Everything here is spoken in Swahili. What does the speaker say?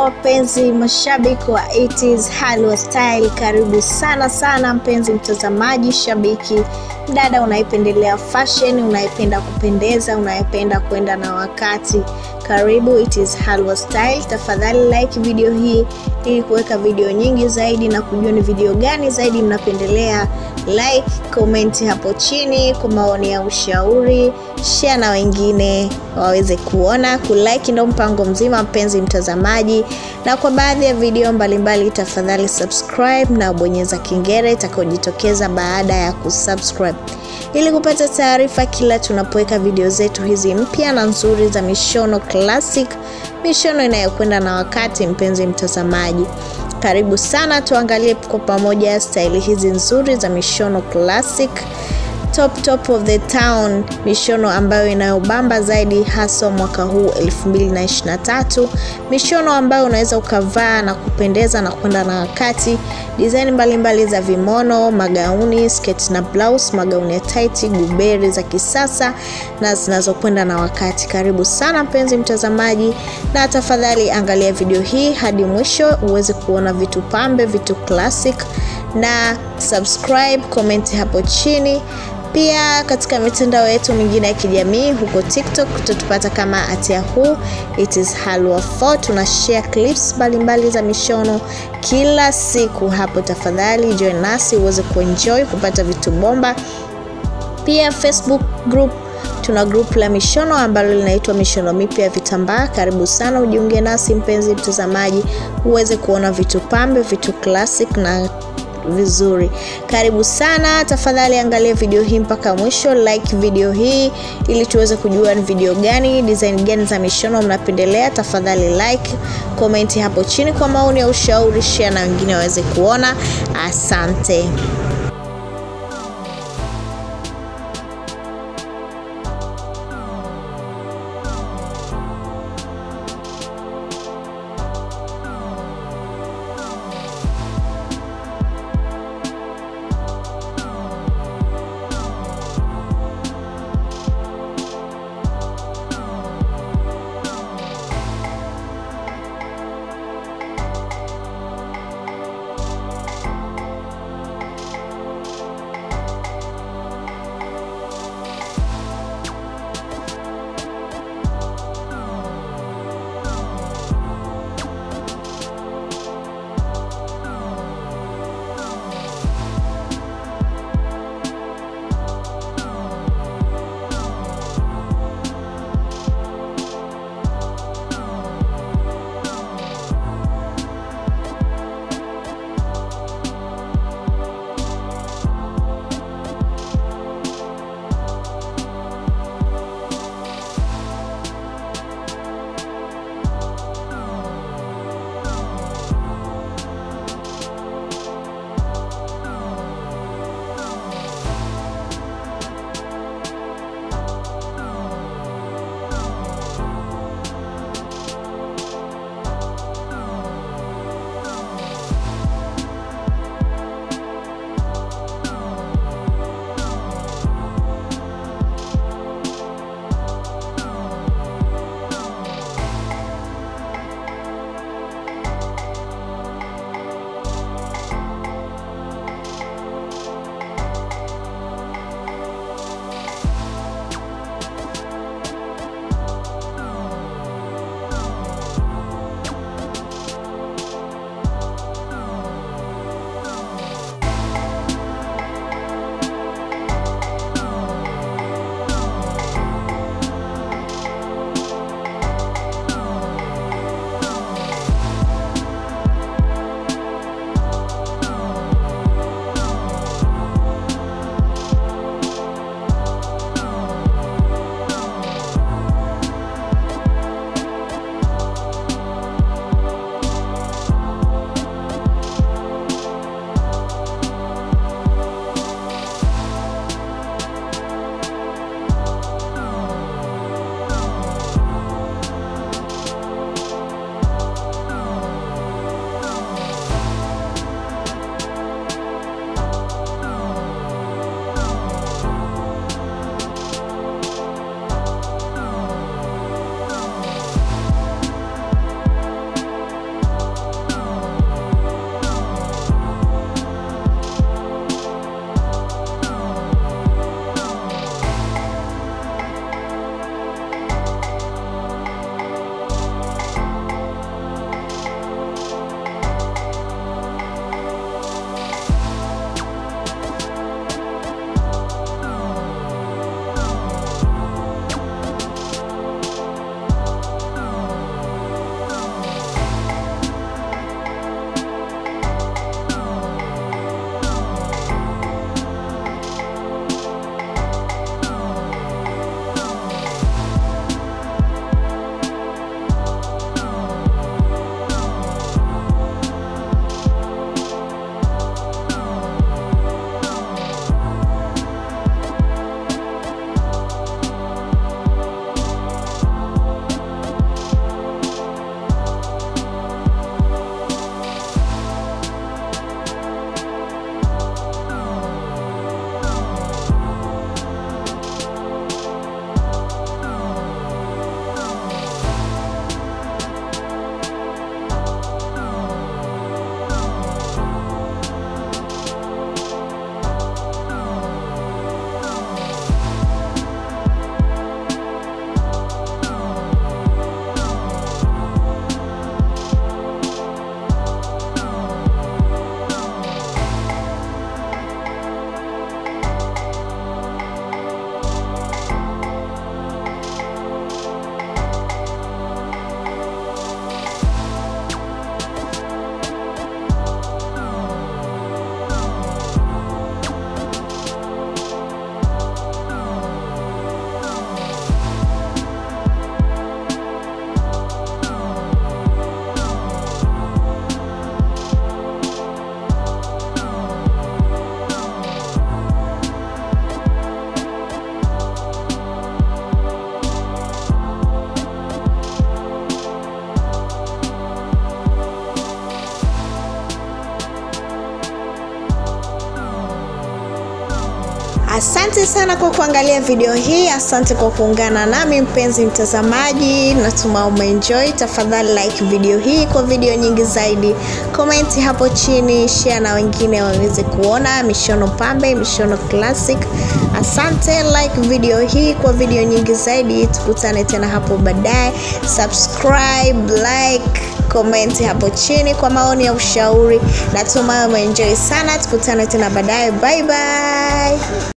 wapenzi mashabiki wa 80s Halwa Style, karibu sana sana mpenzi mtazamaji, shabiki, mdada unayependelea fashion, unayependa kupendeza, unayependa kwenda na wakati, karibu it is Halwa Style. Tafadhali like video hii ili kuweka video nyingi zaidi na kujua ni video gani zaidi mnapendelea. Like, comment hapo chini kwa maoni ya ushauri, share na wengine waweze kuona. Kulike ndo mpango mzima, mpenzi mtazamaji, na kwa baadhi ya video mbalimbali, tafadhali subscribe na bonyeza kengele itakayojitokeza baada ya kusubscribe ili kupata taarifa kila tunapoweka video zetu hizi mpya na nzuri za mishono classic, mishono inayokwenda na wakati. Mpenzi mtazamaji, karibu sana, tuangalie kwa pamoja staili hizi nzuri za mishono classic top top of the town, mishono ambayo inayobamba zaidi haswa mwaka huu 2023, mishono ambayo unaweza ukavaa na kupendeza na kwenda na wakati. Design mbalimbali za vimono, magauni, sketi na blouse, magauni ya tight, guberi za kisasa na zinazokwenda na wakati. Karibu sana mpenzi mtazamaji, na tafadhali angalia video hii hadi mwisho uweze kuona vitu pambe, vitu classic na subscribe, comment hapo chini. Pia katika mitandao yetu mingine ya kijamii huko TikTok tutatupata kama at yahoo it is halwa 4 tuna share clips mbalimbali za mishono kila siku hapo. Tafadhali join nasi uweze kuenjoy kupata vitu bomba. Pia Facebook group tuna group la mishono ambalo linaitwa mishono mipya ya vitambaa. Karibu sana ujiunge nasi mpenzi mtazamaji, uweze kuona vitu pambe, vitu classic na vizuri. Karibu sana, tafadhali angalia video hii mpaka mwisho, like video hii ili tuweze kujua ni video gani, design gani za mishono mnapendelea. Tafadhali like, comment hapo chini kwa maoni ya ushauri, share na wengine waweze kuona. Asante. Asante sana kwa kuangalia video hii, asante kwa kuungana nami mpenzi mtazamaji, natuma umeenjoy. Tafadhali like video hii kwa video nyingi zaidi, komenti hapo chini, share na wengine waweze kuona mishono pambe, mishono classic. Asante, like video hii kwa video nyingi zaidi. Tukutane tena hapo baadaye. Subscribe, like, comment hapo chini kwa maoni ya ushauri. Natumai umeenjoy sana. Tukutane tena baadaye. Bye bye.